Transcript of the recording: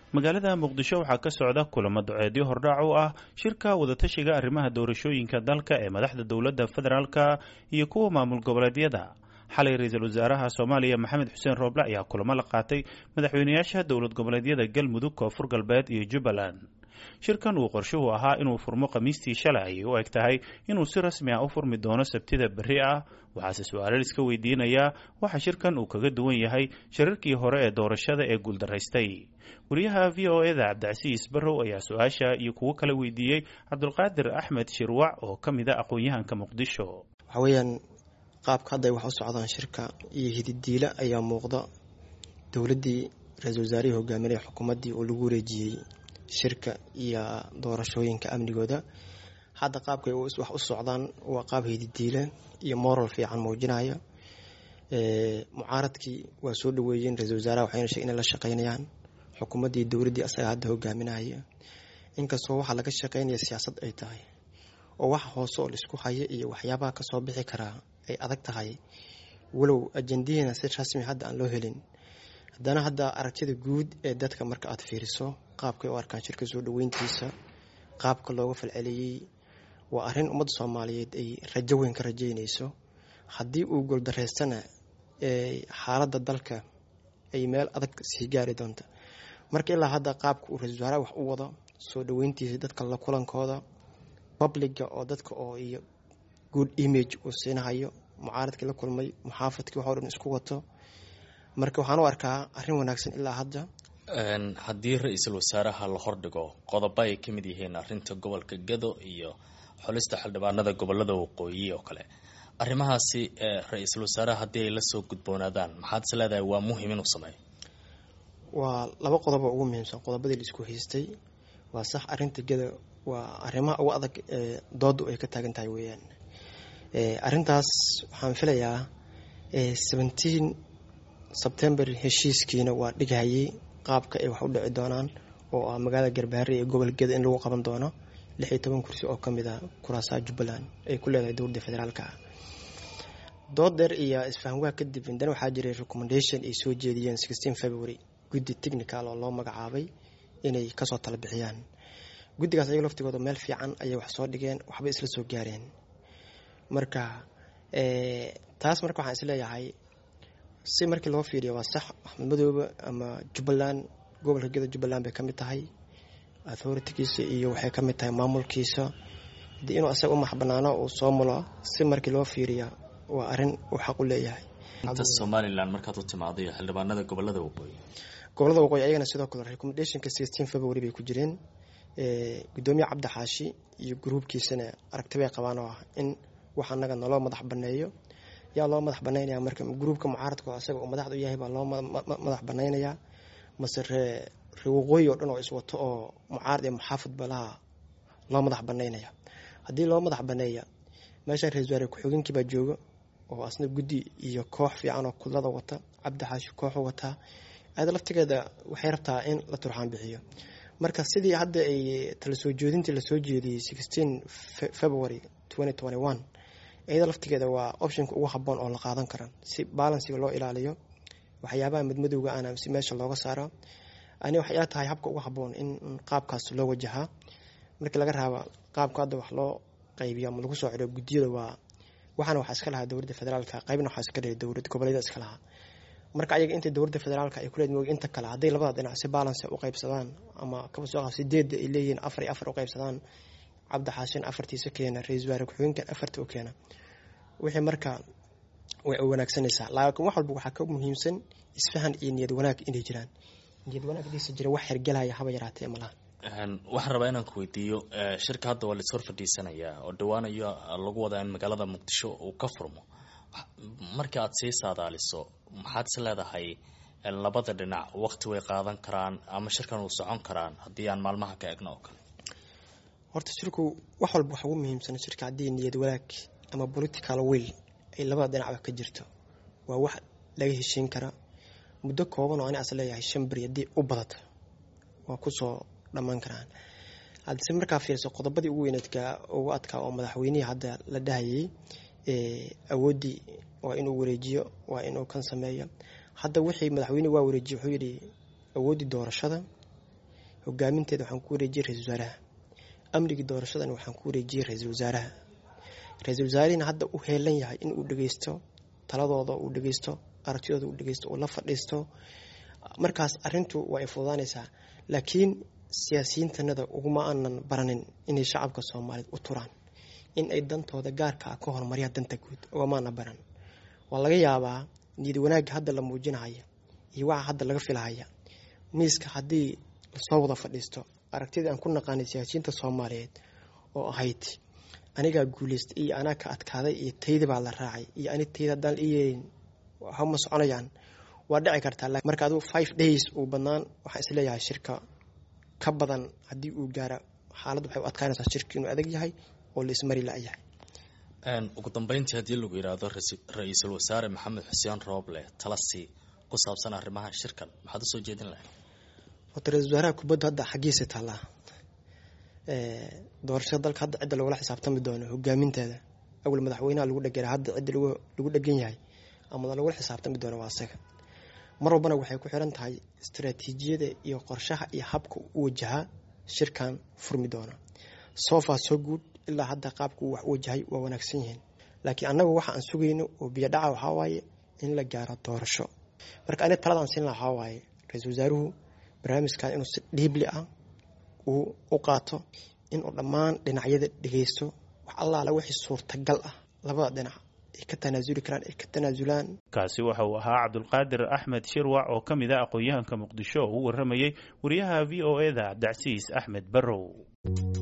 magaalada muqdisho waxaa ka socda kulamo duceedyo hordhac u ah shirka wadatashiga arrimaha doorashooyinka dalka ee madaxda dowladda federaalka iyo kuwa maamul goboleedyada xalay ra-iisul wasaaraha soomaaliya maxamed xuseen rooble ayaa kulamo la qaatay madaxweynayaasha dowlad goboleedyada galmudug koonfur galbeed iyo jubbaland shirkan uu qorshuhu ahaa inuu furmo khamiistii shalay ayay u eg tahay inuu si rasmi ah u furmi doono sabtida berri ah waxaase su-aalo iska weydiinayaa waxa shirkan uu kaga duwan yahay shirarkii hore ee doorashada ee guuldaraystay wariyaha v o eda cabdicasiis barrow ayaa su-aasha iyo kuwo kale weydiiyey cabdulqaadir axmed shirwac oo ka mid a aqoon-yahanka muqdisho waxa weeyaan qaabka hadda ay wax u socdaan shirka iyo hididiila ayaa muuqda dowladdii ra-iisul wasaarihii hogaaminaya xukuumaddii oo lagu wareejiyey shirka iyo doorashooyinka amnigooda hadda qaabkay wax u socdaan waa qaab hididiile iyo moral fiican muujinaya mucaaradkii waa soo dhaweeyeen ra-isul wasaaraha waxayna sheeg inay la shaqeynayaan xukuumaddii dowladdii asaga hadda hogaaminaya inkastoo waxaa laga shaqeynaya siyaasad ay tahay oo waxa hoose oo laisku haya iyo waxyaabaha kasoo bixi karaa ay adag tahay walow ajendaheena si rasmi hadda aan loo helin haddana hadda aragtida guud ee dadka marka aad fiiriso qaabkay u arkaan shirka soo dhaweyntiisa qaabka looga falceliyey waa arrin ummadda soomaaliyeed ay rajo weyn ka rajeynayso haddii uu goldareystana xaaladda dalka ay meel adag sii gaari doonta marka ilaa hadda qaabka uu ra-isul wasaaraha wax u wado soo dhaweyntiisa dadka la kulankooda publiga oo dadka oo iyo good image uu siinahayo mucaaradkii la kulmay muxaafadkii waxoo dhan isku wato marka waxaan u arkaa arrin wanaagsan ilaa hadda haddii ra-iisul wasaaraha la hordhigo qodobo ay ka mid yihiin arrinta gobolka gado iyo xulista xildhibaanada gobolada waqooyi oo kale arrimahaasi ra-iisul wasaaraha haddii ay lasoo gudboonaadaan maxaad is leedahay waa muhim inuu sameeyo waa laba qodobo ugu muhiimsan qodobadii la isku haystay waa sax arrinta gado waa arrimaha ugu adag ee doodu ay ka taagan tahay weeyaan arrintaas waxaan filayaa seventeen sebtember heshiiskiina waa dhighayay qaabka ay wax u dhici doonaan oo ah magaalada garbaare ee gobol geda in lagu qaban doono lix iyo toban kursi oo ka mid a kuraasaha jubbaland ay ku leedahay dowladda federaalka ah dood dheer iyo isfahamwaa kadib indana waxaa jiray recommendation ay soo jeediyeen sixteen february guddi technical oo loo magacaabay inay kasoo tala bixiyaan guddigaas ayago laftigooda meel fiican ayay wax soo dhigeen waxbay isla soo gaareen marka taas marka waxaan isleeyahay si markii loo fiiriyo waa sax axmed madoobe ama jubbaland gobolka geda jubbaland bay ka mid tahay authoritigiisa iyo waxay ka mid tahay maamulkiisa hadii inuu asaga u maxbanaano uu soo mulo si markii loo fiiriya waa arrin uu xaq u leeyahay inta somalilan markaad u timaado iyo xildhibaanada gobolada waqooyi gobolada waqooyi ayagana sidoo kale recommendationka sixteen february bay ku jireen gudoomiye cabdi xaashi iyo gruubkiisana aragti bay qabaan oo ah in wax anaga naloo madax baneeyo yaa loo madax banaynaya marka gruubka mucaaradka asaga uu madaxda u yahay baa loo madax banaynayaa mase ree ree waqooyi oo dhan oo iswato oo mucaarad iyo muxaafid balaha loo madax banaynaya haddii loo madax baneeya meesha ra-isul wasaare ku-xigeenkii baa jooga oo asna guddi iyo koox fiican oo kudlada wata cabdi xaashi kooxu wataa aada laftigeeda waxay rabtaa in la turxaan bixiyo marka sidii hadda ay tala soo jeedintii lasoo jeediyey sixteen february twenty twenty one iyada laftigeeda waa optionka ugu haboon oo la qaadan kara si balansiga loo ilaaliyo waxyaabaha madmadowga ana si meesha looga saaro ani waxay ila tahay habka ugu haboon in qaabkaas loo wajahaa markii laga raaba qaabka hadda wax loo qaybiyo ama lagu soo celiyo guddiyada waa waxaana waxaa iska lahaa dowladda federaalka qaybna waxaa iska lehay dowlad goboleeda iska lahaa marka ayaga inta dowladda federaalka ay kuleed moog inta kale hadday labada dhinac si balance u qaybsadaan ama kaba soo qab sideedda ay leeyihiin afar iyo afar u qaybsadaan cabdi xaashin afartiisa keena ra-iisul wasaare ku-xigeenkan afarta u keena wixii marka way wanaagsanaysaa laakiin wax walba waxaa ka muhiimsan isfahan iyo niyad wanaag inay jiraan niyad wanaag hadiisa jira wax hergelaya haba yaraatee malaha waxaan rabaa inaan ku weydiiyo shirka hadda waa laishor fadhiisanayaa oo dhawaanayo lagu wadaa in magaalada muqdisho uu ka furmo markii aad sii saadaaliso maxaad is leedahay labada dhinac waqti way qaadan karaan ama shirkan uu socon karaan haddii aan maalmaha ka egno oo kale horta shirku wax walba waxa ugu muhiimsan shirka haddii niyad wanaag ama political will ay labada dhinacba ka jirto waa wax laga heshiin kara muddo kooban oo ani as leeyahay shan beri haddii u badata waa kusoo dhammaan karaan haddise markaa fiirso qodobadii ugu weyneedka ugu adkaa oo madaxweynihii hadda la dhahayay awooddii waa inuu wareejiyo waa inuu kan sameeyo hadda wixii madaxweyne waa wareejiye wuxuu yidhi awooddii doorashada hogaaminteeda waxaan ku wareejiyey ra-isul wasaaraha amnigii doorashadana waxaan ku wareejiyey ra-iisul wasaaraha ra-iisul wasaarihina hadda u heelan yahay in uu dhegeysto taladooda uu dhegeysto aragtidooda uu dhegeysto uu la fadhiisto markaas arintu waa ay fududaanaysaa laakiin siyaasiyiintanada uguma aanan baranin inay shacabka soomaaliyeed u turaan in ay dantooda gaarka ah ka horumariyaan danta guud ugamaana baran waa laga yaabaa niyad wanaagga hadda la muujinahaya iyo waxa hadda laga filahaya miiska haddii lasoo wada fadhiisto aragtidii aan ku naqaanay siyaasiyiinta soomaaliyeed oo ahayd anigaa guuleystay iyo anaa ka adkaaday iyo tayda baa la raacay iyo ani tayda haddaan la iyeelin hama soconayaan waa dhici kartaa marka adigu five days uu badnaan waxaan isleeyahay shirka ka badan haddii uu gaara xaaladdu waxay u adkaanaysaa shirka inuu adag yahay oo la ismari la-yahay ugu dambeyntii haddii lagu yidhaahdo ra-iisul wasaare maxamed xuseen rooble talasi ku saabsan arrimaha shirkan maxaad usoo jeedin lahayd horta ra-isul wasaaraha kubadda hadda xaggiisa taallaa doorashada dalka hadda cidda lagula xisaabtami doono hogaaminteeda awal madaxweynaha lagu dhegera hadda cidda lagu dhegan yahay ama lagula xisaabtami doono waa asaga mar walbana waxay ku xiran tahay istaraatiijiyada iyo qorshaha iyo habka u wajahaa shirkan furmi doona sofa soo guud ilaa hadda qaabka uu wax u wajahay waa wanaagsan yihiin laakiin annagu waxa aan sugayno oo biyodhaca waxaa waaye in la gaaro doorasho marka ani taladaan siin laha waxaa waaye ra-iisul wasaaruhu barnaamijkan inuu si dhiibli ah uu u qaato inuu dhammaan dhinacyada dhegeysto wax allaala wixii suurtagal ah labada dhinac ay ka tanaasuli karaan ay ka tanaasulaan kaasi waxa uu ahaa cabdulqaadir axmed shirwac oo ka mid ah aqoon-yahanka muqdisho oo u waramayey wariyaha v o e da cabdicasiis axmed barrow